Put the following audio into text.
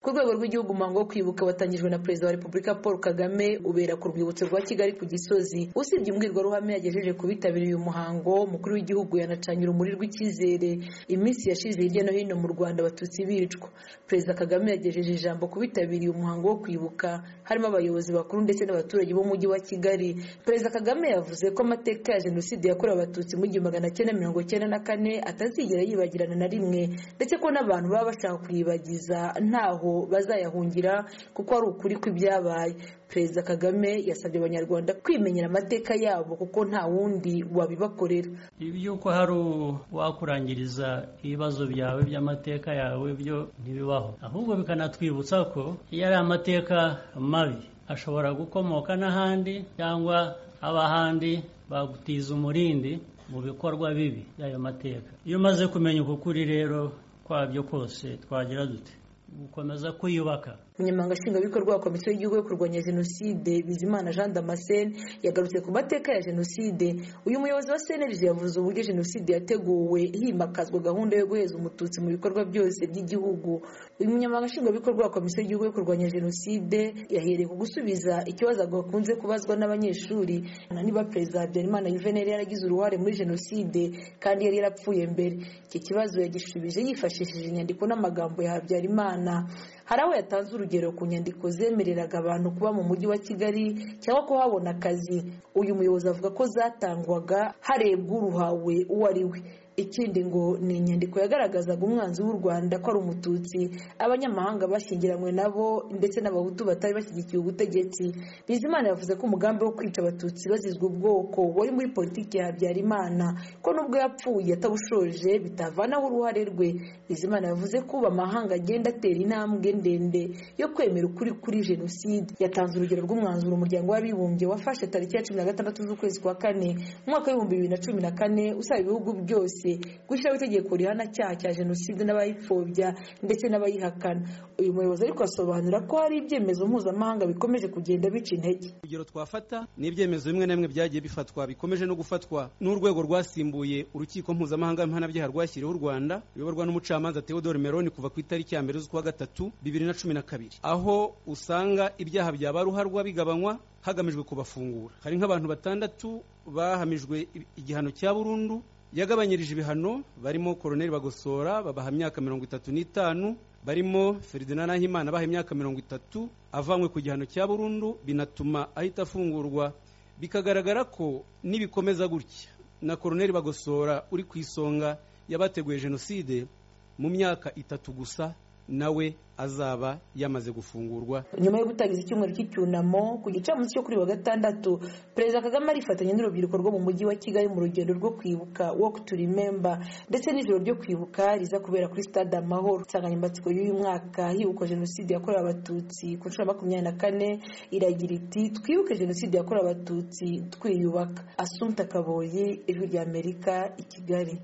ku rwego rw'igihugu umuhango wo kwibuka watangijwe na perezida wa repubulika paul kagame ubera ku rwibutso rwa kigali ku gisozi usibye imbwirwaruhame yagejeje ku bitabiriye uyu muhango umukuru w'igihugu yanacanye urumuri rw'icyizere iminsi yashize hirya no hino mu rwanda abatutsi bicwa perezida kagame yagejeje ijambo ku bitabiriye umuhango wo kwibuka harimo abayobozi bakuru ndetse n'abaturage b'umujyi wa kigali perezida kagame yavuze ko amateka ya jenoside yakorewe abatutsi mu gihumbi magana cyenda mirongo cyenda na kane atazigera yibagirana na rimwe ndetse ko n'abantu baba bashaka kuyibagiza ntaho bazayahungira kuko ari ukuri kw'ibyabaye perezida kagame yasabye abanyarwanda kwimenyera amateka yabo kuko nta wundi wabibakorera iby'uko hari uwakurangiriza ibibazo byawe by'amateka yawe byo ntibibaho ahubwo bikanatwibutsa ko iyo ari amateka mabi ashobora gukomoka n'ahandi cyangwa ab'ahandi bagutiza umurindi mu bikorwa bibi by'ayo mateka iyo umaze kumenya uko kuri rero kwabyo kose twagira dute gukomeza kwiyubaka umunyamabanga nshingwabikorwa wa komisiyo y'igihugu yo kurwanya jenoside bizimana jean damascene yagarutse ku mateka ya jenoside uyu muyobozi wa cnlg yavuze uburyo jenoside yateguwe himakazwa gahunda yo guheza umututsi mu bikorwa byose by'igihugu uyu munyamabanga nshingwabikorwa wa komisiyo y'igihugu yo kurwanya jenoside yahereye ku gusubiza ikibazo gakunze kubazwa n'abanyeshuri na niba perezida habyarimana yuveneri yaragize uruhare muri jenoside kandi yari yarapfuye mbere iki kibazo yagisubije yifashishije inyandiko n'amagambo ya habyarimana hari aho yatanze urugero ku nyandiko zemereraga abantu kuba mu mujyi wa kigali cyangwa kuhabona akazi uyu muyobozi avuga ko zatangwaga harebwa uruhawe uwo ari we ikindi ngo ni inyandiko yagaragazaga umwanzi w'u rwanda ko ari umututsi abanyamahanga bashyingiranywe nabo ndetse n'abahutu batari bashyigikiye ubutegetsi bizimana yavuze ko umugambi wo kwica abatutsi bazizwa ubwoko wari muri politiki ya habyarimana ko nubwo yapfuye atawushoje bitavanaho uruhare rwe bizimana yavuze ko ubu amahanga agenda atera intambwe ndende yo kwemera ukuri kuri jenoside yatanze urugero rw'umwanzuro umuryango w'abibumbye wafashe tariki ya cumi na gatandatu z'ukwezi kwa kane mu mwaka w'ibihumbi bibiri na cumi na kane usaba ibihugu byose gushyiraho itegeko rihana cyaha cya jenoside n'abayipfobya ndetse n'abayihakana uyu muyobozi ariko asobanura ko hari ibyemezo mpuzamahanga bikomeje kugenda bica intege urugero twafata ni ibyemezo bimwe na bimwe byagiye bifatwa bikomeje no gufatwa n'urwego rwasimbuye urukiko mpuzamahanga mpanabyaha rwashyiriweho u rwanda ruyoborwa n'umucamanza theodore meroni kuva ku itariki ya mbere z'ukwa gatatu bibiri na cumi na kabiri aho usanga ibyaha byaba ruharwa bigabanywa hagamijwe kubafungura hari nk'abantu batandatu bahamijwe igihano cya burundu yagabanyirije ibihano barimo koroneri bagosora babaha imyaka mirongo itatu n'itanu barimo feridina nahimana baha imyaka mirongo itatu avanywe ku gihano cya burundu binatuma ahita afungurwa bikagaragara ko nibikomeza gutya na koroneri bagosora uri ku isonga y'abateguye jenoside mu myaka itatu gusa nawe azaba yamaze gufungurwa nyuma yo gutangiza icyumweru cy'icyunamo ku gicamunsi cyo kuri wa gatandatu perezida kagame arifatanya n'urubyiruko rwo mu mujyi wa kigali mu rugendo rwo kwibuka walk to remember ndetse n'ijoro ryo kwibuka riza kubera kuri stade amahoro insanganyamatsiko y'uyu mwaka hibukwa jenoside yakorewe abatutsi ku nshuro makumyabiri na kane iragira iti twibuke jenoside yakorewe abatutsi twiyubaka asumta kaboyi ijwi ry'amerika i kigali